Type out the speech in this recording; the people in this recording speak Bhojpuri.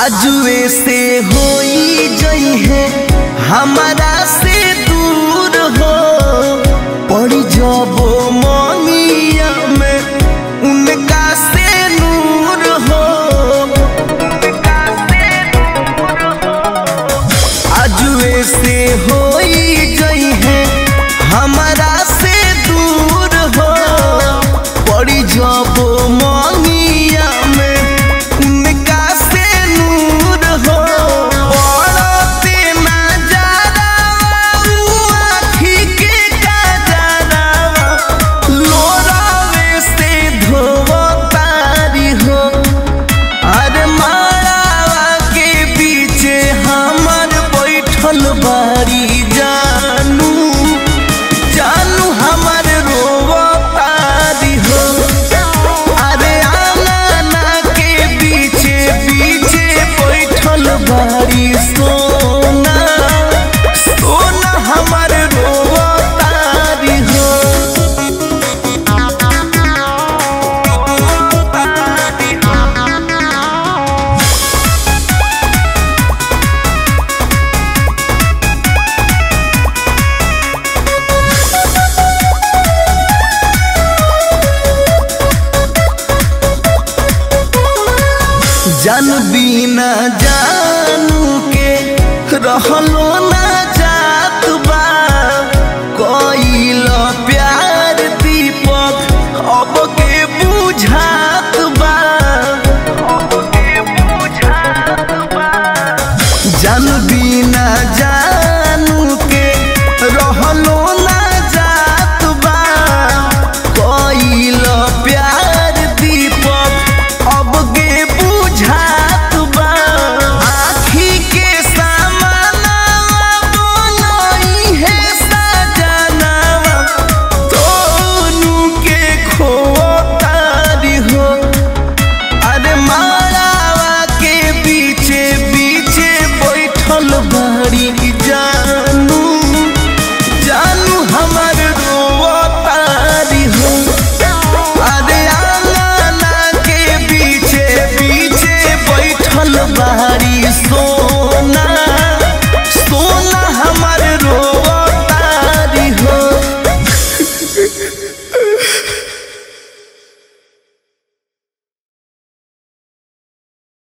आजुए से होई जई है हमारा से दूर हो पड़ी जबो मनिया में उनका से नूर हो आजुए से होई जई है हमारा से दूर हो पड़ी जबो मनिया में उनका से नूर हो पड़ते नजारा आँखी के कजरा लोरावे से धोवतारी हो अरे मारावा के पीछे हमर बैठल बारी जानू जानू हमर रोवतारी हो अरे आंगना के पीछे पीछे बैठल बारी सोना सोना हमर रोवतारी हो जन बिना जानू के रहलो ना जात बा कइल प्यार दीपक अब के बुझात बा जन बिना जान